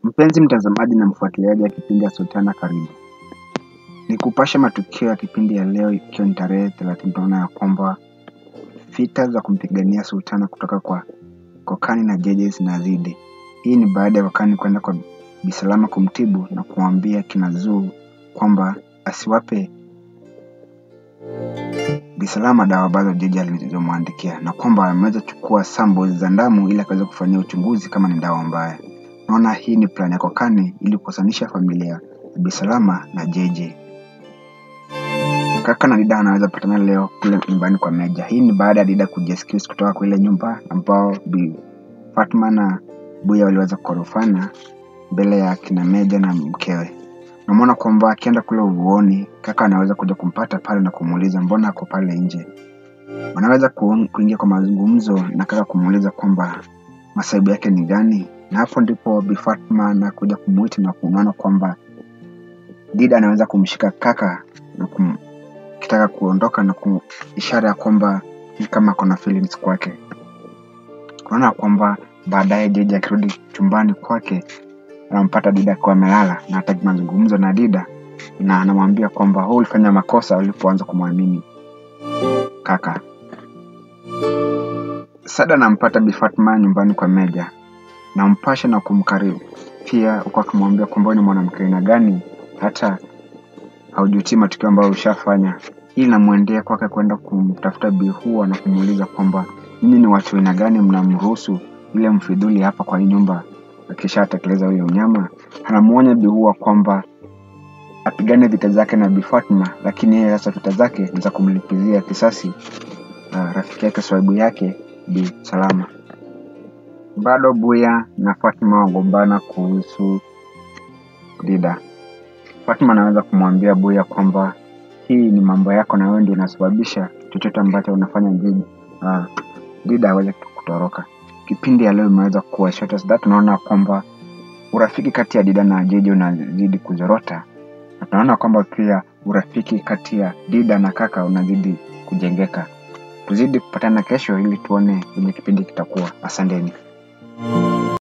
Mpenzi mtazamaji na mfuatiliaji wa kipindi ya Sultana karibu. Ni kupasha matukio ya kipindi ya leo ikiwa ni tarehe thelathini tunaona ya kwamba vita za kumpigania Sultana kutoka kwa Kokani na Jeje zinazidi. Hii ni baada ya Kokani kwenda kwa Bisalama kumtibu na kumwambia kina Zuu kwamba asiwape Bisalama dawa ambazo Jeje alizomwandikia na kwamba ameweza chukua samples za damu ili akaweza kufanyia uchunguzi kama ni dawa mbaya. Naona hii ni plan ya Kokani ili kukosanisha familia ya Bisalama na Jeje. Kaka na Dida anaweza patana leo kule nyumbani kwa Meja. Hii ni baada ya Dida kujiexcuse kutoka kwa ile nyumba ambao Bi Fatma na Buya waliweza kukorofana mbele ya kina Meja na mkewe. Namwona kwamba akienda kule uvuoni, kaka anaweza kuja kumpata pale na kumuuliza mbona ako pale nje. Wanaweza ku- kuingia kwa mazungumzo na kaka kumuuliza kwamba masaibu yake ni gani, na hapo ndipo Bi Fatma anakuja kumuita na kunaona kwamba Dida anaweza kumshika kaka na kum, kitaka kuondoka na ku, ishara ya kwamba ni kama ako na feelings kwake. Unaona kwamba baadaye Jeje akirudi chumbani kwake anampata Dida akiwa amelala na hataki mazungumzo na Dida na anamwambia kwamba wewe ulifanya makosa ulipoanza kumwamini kaka. Sada anampata Bi Fatma nyumbani kwa Meja na mpasha na kumkaribu pia, huku akimwambia kwamba wewe ni mwanamke aina gani hata haujutii matukio ambayo ushafanya. Hii inamwendea kwake kwenda kumtafuta Bi Hua na kumuuliza kwamba nyinyi ni watu aina gani mnamruhusu yule mfidhuli hapa kwa hii nyumba akishatekeleza ule unyama. Anamuonya Bi Hua kwamba apigane vita zake na Bi Fatma, lakini yeye sasa vita zake ni za kumlipizia kisasi uh, rafiki yake swaibu yake Bi Salama. Bado Buya na Fatma wagombana kuhusu Dida. Fatma anaweza kumwambia Buya kwamba hii ni mambo yako na wewe ndio unasababisha chochote ambacho unafanya Dida, uh, Dida aweze kutoroka. Kipindi ya leo imeweza kuwa short as that. Tunaona kwamba urafiki kati ya Dida na Jeje unazidi kuzorota, na tunaona kwamba pia urafiki kati ya Dida na kaka unazidi kujengeka. Tuzidi kupatana kesho ili tuone venye kipindi kitakuwa. Asanteni.